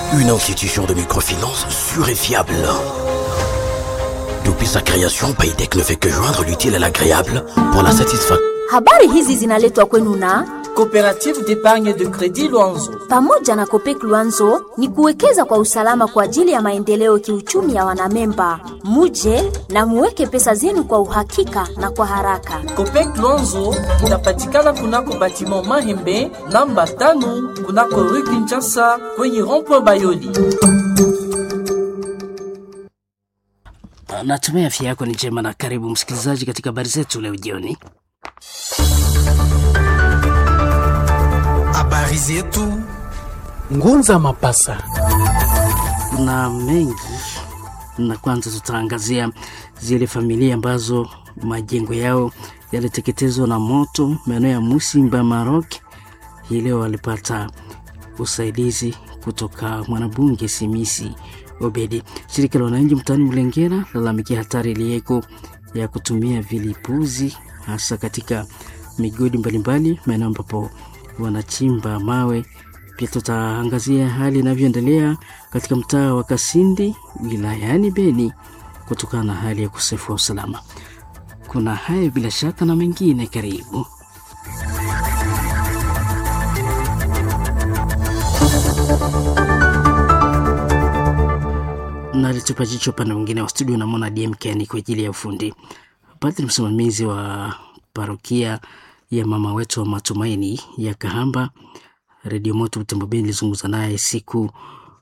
Une institution de microfinance sûre et fiable. Depuis sa création, Paytech ne fait que joindre l'utile à l'agréable pour la satisfaction. Habari hizi zinaletwa kwenu na Coopérative d'épargne de crédit Luanzo. pamoja na Kopek Luanzo ni kuwekeza kwa usalama kwa ajili ya maendeleo kiuchumi ya wanamemba. Muje na muweke pesa zenu kwa uhakika na kwa haraka. Copec Luanzo inapatikana kunako batiment Mahembe namba tano kunako rue Kinshasa kwenye rond-point Bayoli. Natumai afya yako ni njema na karibu msikilizaji katika habari zetu leo jioni. Habari zetu Ngunza Mapasa. Kuna mengi na kwanza tutaangazia zile familia ambazo majengo yao yaliteketezwa na moto maeneo ya Musimba, Maroc. Hii leo walipata usaidizi kutoka mwanabunge Simisi Obedi. Shirika la wananchi mtaani Mlengera lalamikia hatari iliyeko ya kutumia vilipuzi hasa katika migodi mbalimbali maeneo ambapo wanachimba mawe. Pia tutaangazia hali inavyoendelea katika mtaa wa Kasindi wilayani Beni kutokana na hali ya ukosefu wa usalama. Kuna hayo bila shaka na mengine, karibu. na alitupa jicho upande mwingine wa studio, namwona DMK ni kwa ajili ya ufundi. Padri msimamizi wa parokia ya mama wetu wa matumaini ya Kahamba, Redio Moto Butembo Beni ilizungumza naye siku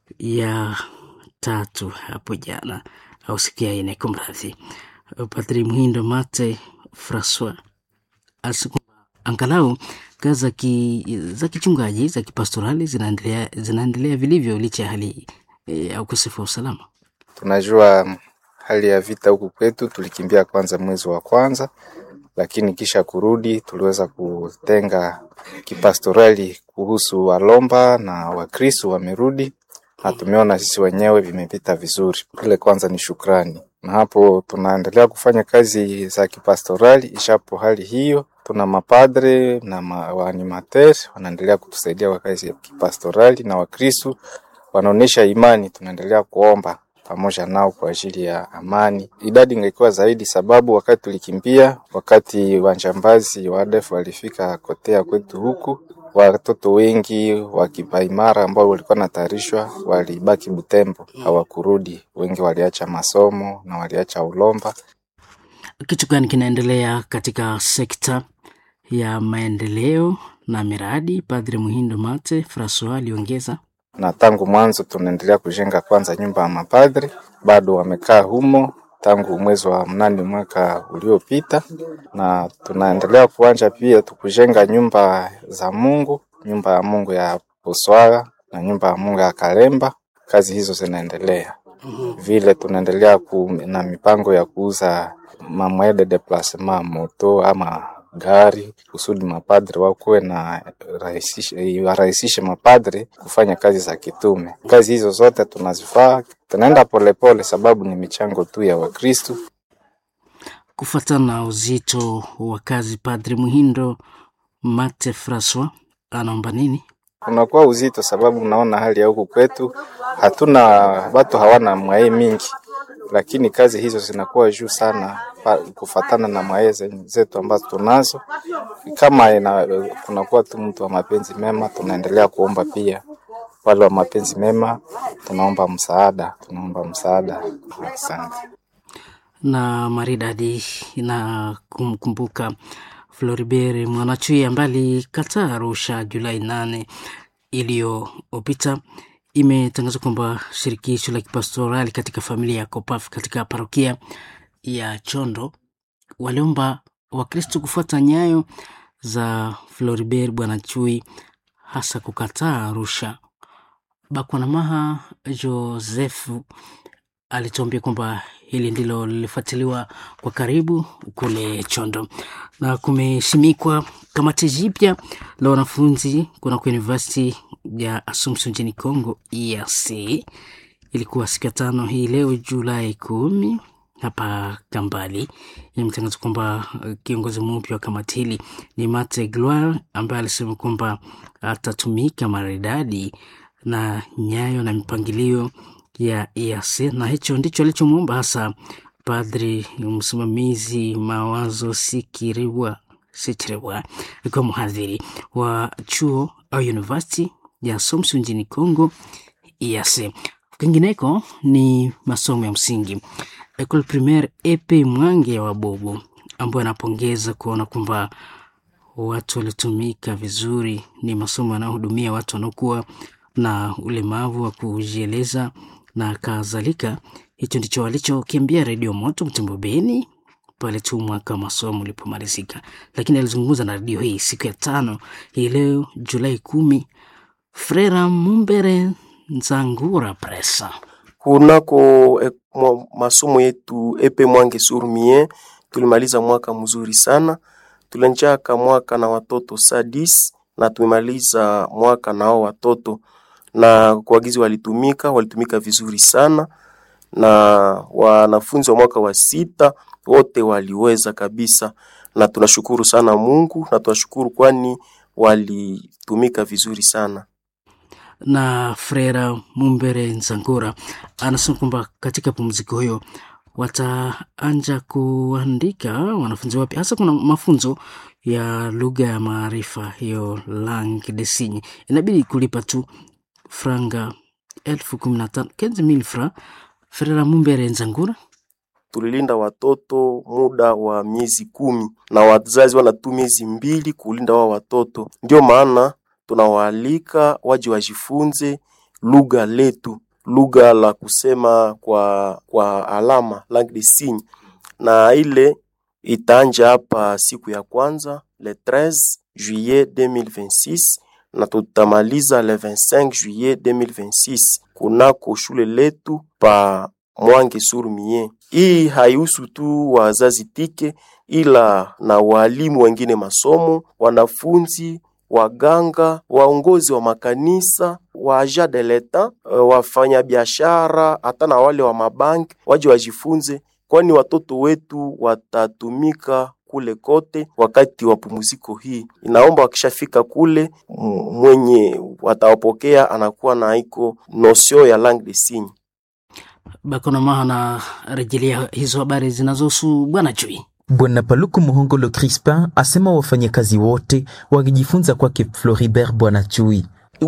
ya tatu hapo jana au siku ya ine, kumradhi. Padri Mhindo Mate Francois alisema angalau kazi za ki, za kichungaji za kipastorali zinaendelea zinaendelea vilivyo licha ya hali eh, ya ukosefu wa usalama. Tunajua hali ya vita huku kwetu, tulikimbia kwanza mwezi wa kwanza, lakini kisha kurudi tuliweza kutenga kipastorali kuhusu Walomba na Wakristo wamerudi, na tumeona sisi wenyewe vimepita vizuri. Ile kwanza ni shukrani, na hapo tunaendelea kufanya kazi za kipastorali. Ishapo hali hiyo, tuna mapadre na ma, waanimateur wanaendelea kutusaidia kwa kazi ya kipastorali, na Wakristo wanaonyesha imani, tunaendelea kuomba pamoja nao kwa ajili ya amani. Idadi ingekuwa zaidi, sababu wakati tulikimbia, wakati wajambazi wa ADF walifika kotea kwetu huku, watoto wengi wa kipaimara ambao walikuwa natayarishwa walibaki Butembo, hawakurudi. Wengi waliacha masomo na waliacha Ulomba. Kitu gani kinaendelea katika sekta ya maendeleo na miradi? Padre Muhindo Mate Francois aliongeza na tangu mwanzo tunaendelea kujenga kwanza nyumba ya mapadri, bado wamekaa humo tangu mwezi wa mnane mwaka uliopita, na tunaendelea kuanja pia tukujenga nyumba za Mungu, nyumba ya Mungu ya Poswara na nyumba ya Mungu ya Kalemba. Kazi hizo zinaendelea vile, tunaendelea ku, na mipango ya kuuza mamwede de plasma moto ama gari kusudi mapadre wakuwe na rahisishe, warahisishe mapadre kufanya kazi za kitume. Kazi hizo zote tunazifaa, tunaenda polepole sababu ni michango tu ya Wakristu. kufuatana na uzito wa kazi. Padre Muhindo Mate Francois anaomba nini? Unakuwa uzito sababu unaona hali ya huku kwetu, hatuna watu hawana mwae mingi, lakini kazi hizo zinakuwa juu sana pa- kufatana na mwae zen- zetu ambazo tunazo. Kama ina, kunakuwa tu mtu wa mapenzi mema, tunaendelea kuomba pia wale wa mapenzi mema, tunaomba msaada, tunaomba msaada. Asante. na maridadi na kumkumbuka Floribert Mwanachui ambaye alikataa Arusha Julai nane iliyopita. Imetangazwa kwamba shirikisho la kipastorali katika familia ya Kopaf katika parokia ya Chondo waliomba Wakristo kufuata nyayo za Floribert Bwanachui, hasa kukataa Arusha. Bakwanamaha Josefu alituambia kwamba hili ndilo lilifuatiliwa kwa karibu kule Chondo, na kumeshimikwa kamati jipya la wanafunzi kunako University ya Assumption nchini Congo EAC. Ilikuwa siku ya tano hii leo Julai kumi hapa Kambali. Imetangaza kwamba uh, kiongozi mpya wa kamati hili ni Mate Gloire ambaye alisema kwamba atatumika maridadi na nyayo na mipangilio ya EAC, na hicho ndicho alichomwomba hasa padri msimamizi Mawazo Sikiriwa Sichiriwa akiwa mhadhiri wa chuo au university ya Somsu nchini Congo EAC. Kwingineko ni masomo ya msingi Ecole Primaire Epe Mwange ya Wabobo ambayo anapongeza kuona kwamba watu walitumika vizuri. Ni masomo yanayohudumia watu wanaokuwa na ulemavu wa kujieleza na kadhalika. Hicho ndicho walichokiambia Redio Moto Mtembo Beni pale tu mwaka wa masomo ulipomalizika, lakini alizungumza na redio hii siku ya tano hii leo Julai kumi. Frera Mumbere Nzangura Presa kunako e, mwa, masomo yetu epe Mwange Surmie tulimaliza mwaka mzuri sana. Tulenjaka mwaka na watoto sadis na tumemaliza mwaka nao watoto na kuagizi walitumika walitumika vizuri sana, na wanafunzi wa mwaka wa sita wote waliweza kabisa, na tunashukuru sana Mungu na tunashukuru kwani walitumika vizuri sana na Frera Mumbere Nzangura anasema kwamba katika pumziko hiyo wataanja kuandika wanafunzi wapya, hasa kuna mafunzo ya lugha ya maarifa, hiyo langue de signe. Inabidi kulipa tu franga elfu kumi na tano kenzi mil fra. Frera Mumbere Nzangura tulilinda watoto muda wa miezi kumi na wazazi wana tu miezi mbili kulinda wao watoto, ndio maana tunawaalika waje wajifunze lugha letu, lugha la kusema kwa kwa alama langue de signe, na ile itaanja hapa siku ya kwanza le 13 juillet 2026 na tutamaliza le 25 juillet 2026 kunako shule letu pa Mwange Surmie. Hii haihusu tu wazazi tike, ila na walimu wengine masomo, wanafunzi waganga, waongozi wa makanisa, wa agent de l'etat, wafanya biashara, hata na wale wa mabanki waje wajifunze, kwani watoto wetu watatumika kule kote wakati wa pumziko hii. Inaomba wakishafika kule, mwenye watawapokea anakuwa na iko nosio ya langue de signe. Bakonamaha na rejelea hizo habari zinazohusu bwana Chui. Bwana Paluku Muhongolo Crispin asema wafanyakazi wote wakijifunza kwake Floribert Bwana Chui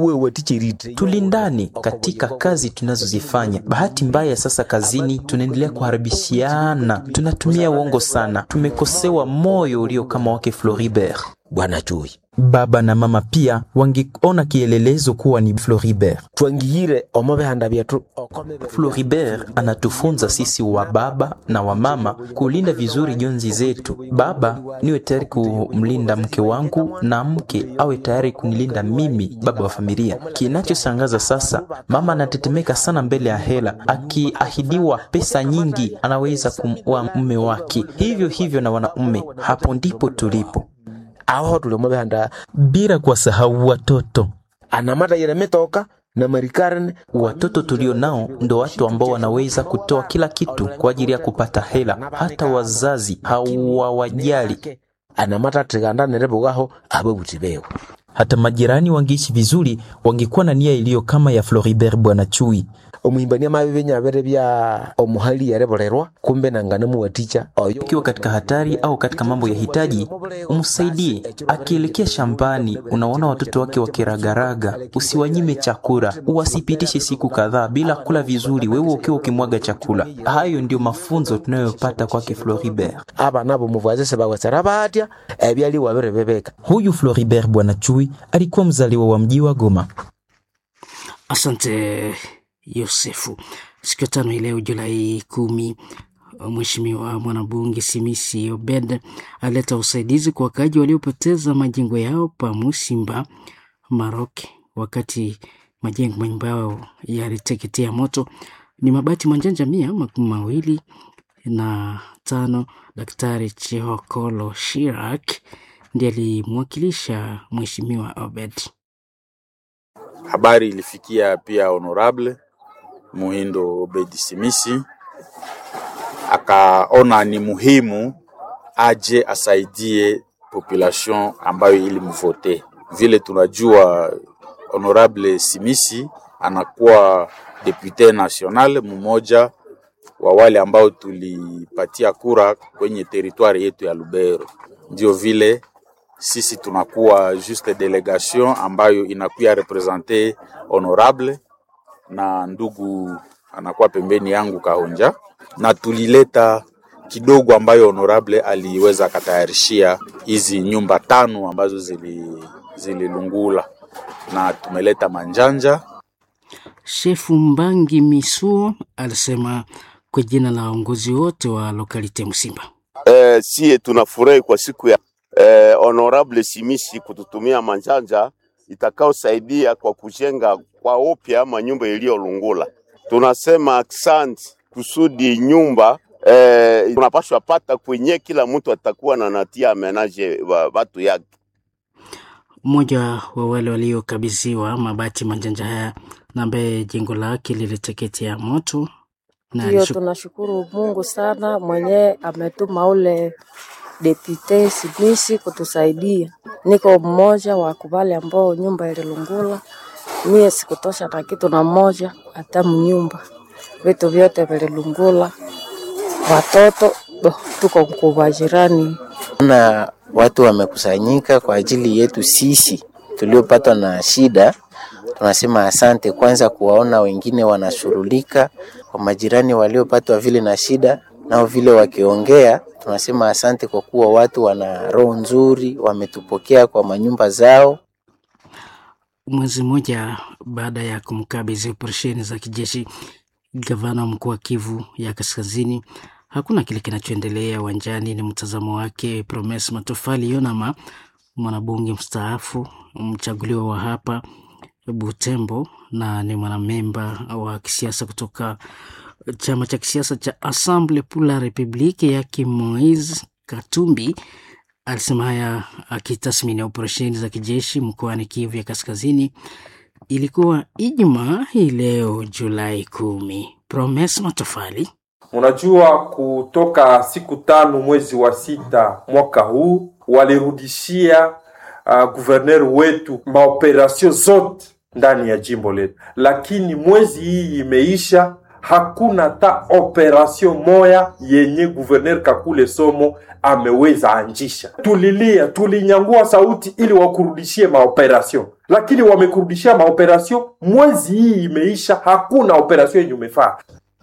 tulindani katika kazi tunazozifanya. Bahati mbaya sasa kazini tunaendelea kuharibishiana, tunatumia uongo sana, tumekosewa moyo ulio kama wake Floribert. Bwana Chui Baba na mama pia wangeona kielelezo kuwa ni Floribert. twangiyire omo bihanda byetu Floribert anatufunza sisi wa baba na wa mama kulinda vizuri jonzi zetu. Baba niwe tayari kumlinda mke wangu na mke awe tayari kunilinda mimi, baba wa familia. Kinachoshangaza sasa, mama anatetemeka sana mbele ya hela, akiahidiwa pesa nyingi anaweza kumua mume wake. Hivyo hivyo na wanaume, hapo ndipo tulipo, aho tuli omo bihanda bila kuwasahau watoto. anamata yire mitoka na marikarne Watoto tulio nao ndo watu ambao wanaweza kutoa kila kitu kwa ajili ya kupata hela. Hata wazazi hawawajali. anamata tigandanire bugaho ababuti bewe Hata majirani wangeishi vizuri, wangekuwa na nia iliyo kama ya Floribert Bwana Chui. omuhimbania mabi binyabere bya omuhali yareborerwa kumbe nangane muwaticha oyo Ukiwa katika hatari au katika mambo ya hitaji, umsaidie. Akielekea shambani, unaona watoto wake wakiragaraga, usiwanyime chakula, uwasipitishe siku kadhaa bila kula vizuri, wewe ukiwa ukimwaga chakula. Hayo ndio mafunzo tunayopata kwake Floribert. abana bomuvwazese bawesera batya ebyali wabere bebeka Huyu Floribert Bwana Chui alikuwa mzaliwa wa mji wa Goma. Asante Yosefu. Siku ya tano hii leo Julai kumi, Mheshimiwa mwanabunge Simisi Obed aleta usaidizi kwa wakaaji waliopoteza majengo yao pa Musimba Marok, wakati majengo manyumba yao yaliteketea moto. Ni mabati manjanja mia makumi mawili na tano. Daktari Chehokolo Shirak ndiye alimwakilisha Mheshimiwa Obed. Habari ilifikia pia honorable Muhindo Obedi Simisi, akaona ni muhimu aje asaidie population ambayo ilimvote. Vile tunajua honorable Simisi anakuwa depute national mmoja wa wale ambao tulipatia kura kwenye teritwari yetu ya Lubero. Ndio vile sisi tunakuwa juste delegation ambayo inakuya represente honorable na ndugu anakuwa pembeni yangu Kahonja, na tulileta kidogo ambayo honorable aliweza akatayarishia hizi nyumba tano ambazo zili zililungula na tumeleta manjanja. Shefu Mbangi Misuo alisema kwa jina la waongozi wote wa lokalite Msimba. Eh, sie tunafurahi kwa siku ya eh, honorable Simisi kututumia manjanja itakaosaidia kwa kujenga kwa upya manyumba iliyolungula. Tunasema asante kusudi nyumba eh, tunapashwa pata kwenye kila mtu atakuwa na natia amenaje wa watu yake. Mmoja wa wale waliokabidhiwa mabati manjanja haya na ambaye jengo lake liliteketea moto na Ndiyo, alishu- tunashukuru Mungu sana mwenye ametuma ule depute Simisi kutusaidia. Niko mmoja wa kubali ambao nyumba ililungula, mie sikutosha na kitu na moja hata mnyumba, vitu vyote vililungula, watoto bo, tuko mkubwa jirani na watu wamekusanyika kwa ajili yetu sisi tuliopatwa na shida. Tunasema asante kwanza kuwaona wengine wanashughulika, kwa majirani waliopatwa vile na shida, nao vile wakiongea, tunasema asante kwa kuwa watu wana roho nzuri, wametupokea kwa manyumba zao. Mwezi mmoja baada ya kumkabidhi operesheni za kijeshi gavana wa mkoa wa Kivu ya Kaskazini, hakuna kile kinachoendelea uwanjani. Ni mtazamo wake Promes Matofali Yonama, mwanabunge mstaafu mchaguliwa wa hapa Butembo na ni mwanamemba wa kisiasa kutoka chama cha kisiasa cha Assemble pour la Republique yake Moise Katumbi alisema haya akitathmini operesheni za kijeshi mkoani Kivu ya Kaskazini. Ilikuwa Ijumaa hii leo Julai kumi. Promes Matofali Unajua, kutoka siku tano mwezi wa sita mwaka huu walirudishia uh, guverner wetu maoperasio zote ndani ya jimbo letu, lakini mwezi hii imeisha, hakuna hata operasio moya yenye guverner Kakule Somo ameweza anjisha. Tulilia, tulinyangua sauti ili wakurudishie maoperasio, lakini wamekurudishia maoperasio. Mwezi hii imeisha, hakuna operasio yenye umefaa.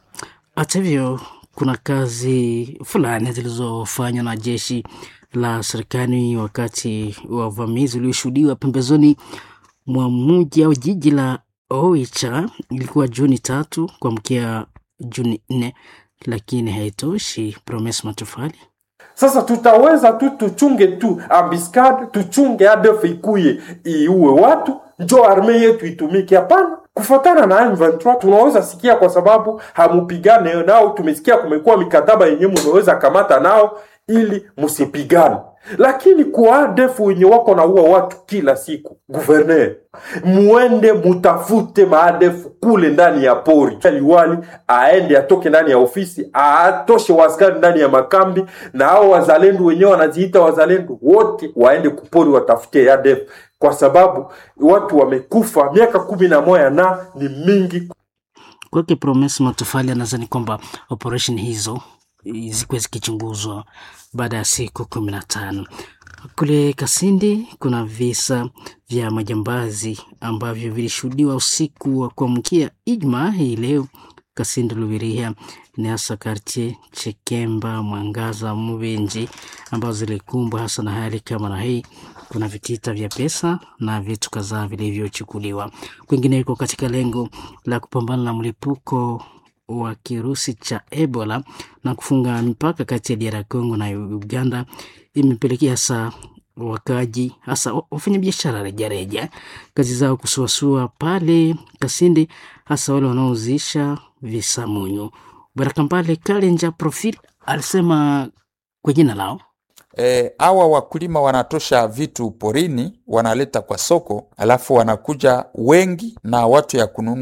Hata hivyo kuna kazi fulani zilizofanywa na jeshi la serikali wakati wa uvamizi ulioshuhudiwa pembezoni mwa mji au jiji la Oicha. Ilikuwa Juni tatu kuamkia Juni nne, lakini haitoshi. Promes Matofali Sasa tutaweza tu tuchunge tu ambiskade, tuchunge ADF ikuye iue watu, njo arme yetu itumike? Hapana. Kufatana na M23 tunaweza sikia, kwa sababu hamupigane nao. Tumesikia kumekuwa mikataba yenye munaweza kamata nao ili musipigane, lakini kwa ADF wenye wako na uwa watu kila siku, guverner, muende mutafute maadefu kule ndani ya pori. Liwali aende atoke ndani ya ofisi, atoshe waskari ndani ya makambi, na hao wazalendo wenyewe wanajiita wazalendo wote waende kupori watafute ADF, kwa sababu watu wamekufa miaka kumi na moja na ni mingi. kwake Promes Matofali anadhani kwamba operation hizo zikuwa zikichunguzwa baada ya siku kumi na tano. Kule Kasindi kuna visa vya majambazi ambavyo vilishuhudiwa usiku wa kuamkia Ijumaa hii leo Kasindi Lubiria ni hasa kartie Chekemba, Mwangaza, Mubenji ambazo zilikumbwa hasa na hali kama na hii. Kuna vitita vya pesa na vitu kadhaa vilivyochukuliwa. Kwingineko, katika lengo la kupambana na mlipuko wa kirusi cha Ebola na kufunga mipaka kati ya DR Congo na Uganda imepelekea hasa wakaji hasa wafanyabiashara rejareja kazi zao kusuasua pale Kasindi, hasa wale wanaouzisha visamunyu. Bwana Kampale Kalenja Profil alisema kwa jina lao E, hawa wakulima wanatosha vitu porini wanaleta kwa soko, alafu wanakuja wengi na watu ya kununua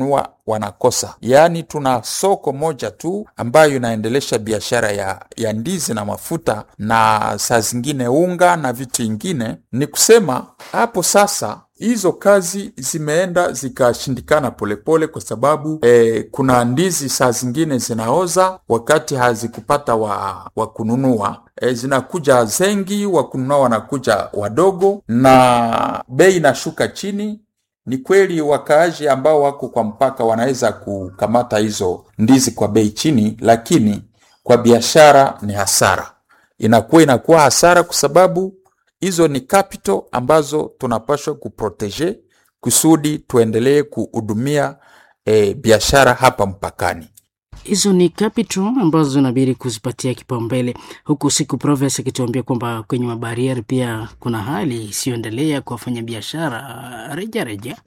wanakosa. Yaani tuna soko moja tu ambayo inaendelesha biashara ya, ya ndizi na mafuta na saa zingine unga na vitu ingine. Ni kusema hapo sasa hizo kazi zimeenda zikashindikana polepole, kwa sababu eh, kuna ndizi saa zingine zinaoza wakati hazikupata wa, wa kununua e, zinakuja zengi, wa kununua wanakuja wadogo na bei inashuka chini. Ni kweli wakaaji ambao wako kwa mpaka wanaweza kukamata hizo ndizi kwa bei chini, lakini kwa biashara ni hasara, inakuwa inakuwa hasara kwa sababu hizo ni capital ambazo tunapaswa kuprotege kusudi tuendelee kuhudumia e, biashara hapa mpakani. Hizo ni capital ambazo inabidi kuzipatia kipaumbele, huku siku Proves akituambia kwamba kwenye mabarieri pia kuna hali isiyoendelea kwa wafanyabiashara rejareja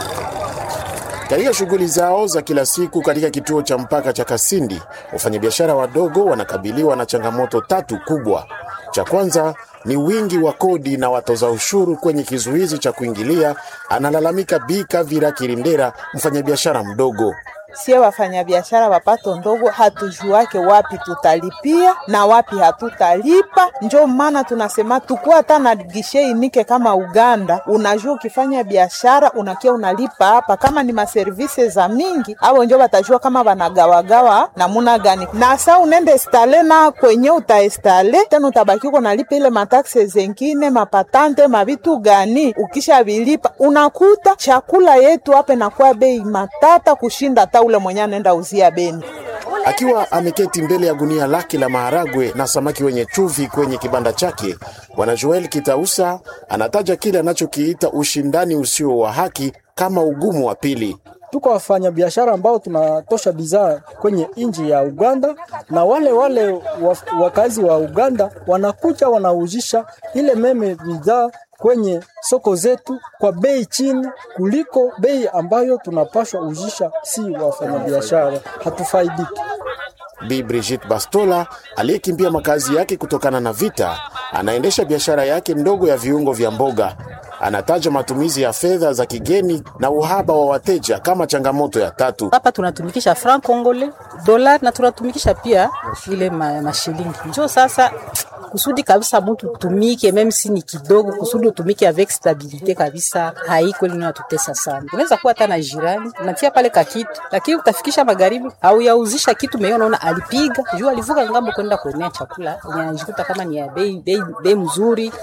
katika shughuli zao za kila siku katika kituo cha mpaka cha Kasindi, wafanyabiashara wadogo wanakabiliwa na changamoto tatu kubwa. Cha kwanza ni wingi wa kodi na watoza ushuru kwenye kizuizi cha kuingilia, analalamika Bi Kavira Kirindera, mfanyabiashara mdogo. Sie wafanyabiashara wapato ndogo hatujuake wapi tutalipia na wapi hatutalipa. Njo maana tunasema tukuwa hata na gishe inike kama Uganda, unajua ukifanya biashara unakia unalipa hapa, kama ni maservise za mingi au njo watajua kama wanagawagawa namuna gani, na sa unende estale na kwenye utaestale tena utabaki uko nalipa ile matakse zengine mapatante mavitu gani, ukisha vilipa unakuta chakula yetu hapa inakuwa bei matata kushinda ta ule mwenye anaenda uzia Beni. Akiwa ameketi mbele ya gunia lake la maharagwe na samaki wenye chumvi kwenye kibanda chake, bwana Joel Kitausa anataja kile anachokiita ushindani usio wa haki kama ugumu wa pili. Tuko wafanya biashara ambao tunatosha bidhaa kwenye nchi ya Uganda, na wale wale wakazi wa Uganda wanakuja wanauzisha ile meme bidhaa kwenye soko zetu kwa bei chini kuliko bei ambayo tunapashwa uzisha. Si wafanyabiashara hatufaidiki. Bi Brigitte Bastola aliyekimbia makazi yake kutokana na vita, anaendesha biashara yake ndogo ya viungo vya mboga. Anataja matumizi ya fedha za kigeni na uhaba wa wateja kama changamoto ya tatu. Hapa tunatumikisha franc congolais, dola na tunatumikisha pia ile ma, mashilingi. Njoo sasa kusudi kabisa mtu tumike meme si ni kidogo, kusudi utumike avec stabilite kabisa, haiko ile inatutesa sana. Unaweza kuwa hata na jirani unatia pale ka kitu, lakini utafikisha magharibi au yauzisha kitu meyo, unaona alipiga juu alivuka ngambo kwenda kuonea chakula, unajikuta kama ni ya bei bei bei mzuri.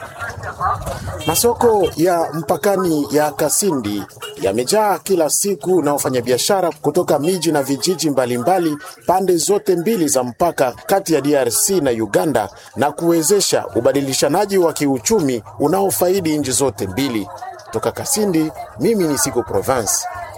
Masoko ya mpakani ya Kasindi yamejaa kila siku na wafanyabiashara kutoka miji na vijiji mbalimbali mbali, pande zote mbili za mpaka kati ya DRC na Uganda na kuwezesha ubadilishanaji wa kiuchumi unaofaidi nchi zote mbili. Toka Kasindi, mimi ni Siko Provence.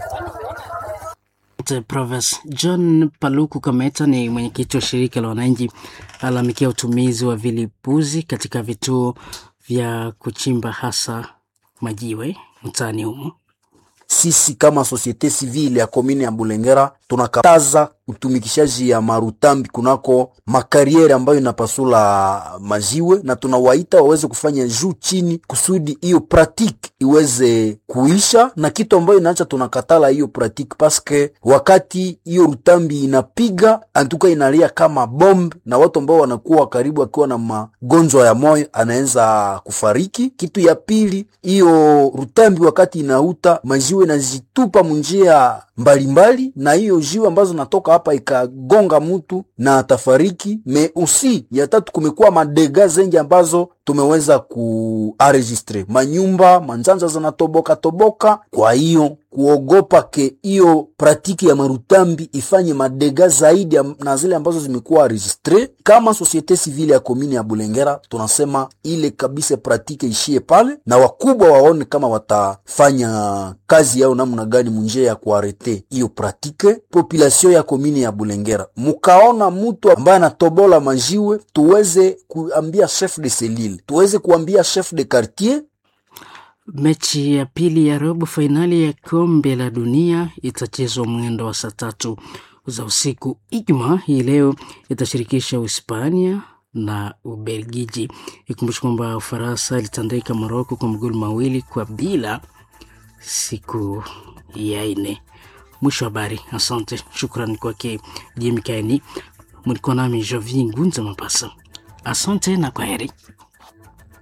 Province. John Paluku Kameta ni mwenyekiti wa shirika la wananchi alalamikia utumizi wa vilipuzi katika vituo vya kuchimba hasa majiwe mtaani humo. Sisi kama societe civile ya komini ya Bulengera tunakataza utumikishaji ya marutambi kunako makariere ambayo inapasula majiwe, na tunawaita waweze kufanya juu chini kusudi hiyo pratique iweze kuisha, na kitu ambayo inaacha tunakatala hiyo pratique paske wakati hiyo rutambi inapiga antuka inalia kama bomb, na watu ambao wanakuwa karibu akiwa na magonjwa ya moyo anaweza kufariki. Kitu ya pili, hiyo rutambi wakati inauta majiwe inazitupa munjia mbalimbali na hiyo jiwe ambazo natoka hapa ikagonga mtu na atafariki. Me usi ya tatu, kumekuwa madega zengi ambazo tumeweza kuaregistre manyumba manjanja zinatoboka toboka. Kwa hiyo kuogopa ke hiyo pratiki ya marutambi ifanye madega zaidi na zile ambazo zimekuwa enregistre, kama societe civile ya komini ya Bulengera tunasema ile kabisa pratike ishie pale, na wakubwa waone kama watafanya kazi yao namna gani munjia ya kuarete hiyo pratike. Population ya komini ya Bulengera, mukaona mtu ambaye anatobola majiwe, tuweze kuambia chef de selile, tuweze kuambia chef de quartier Mechi ya pili ya robo fainali ya kombe la dunia itachezwa mwendo wa saa tatu za usiku Ijumaa hii leo. Itashirikisha Uhispania na Ubelgiji. Ikumbusha kwamba Ufaransa ilitandika Moroko kwa magoli mawili kwa bila siku ya nne. Mwisho wa habari. Asante, shukrani kwake Jemikaeni. Mlikuwa nami Jovi Ngunza Mapasa. Asante na kwaheri.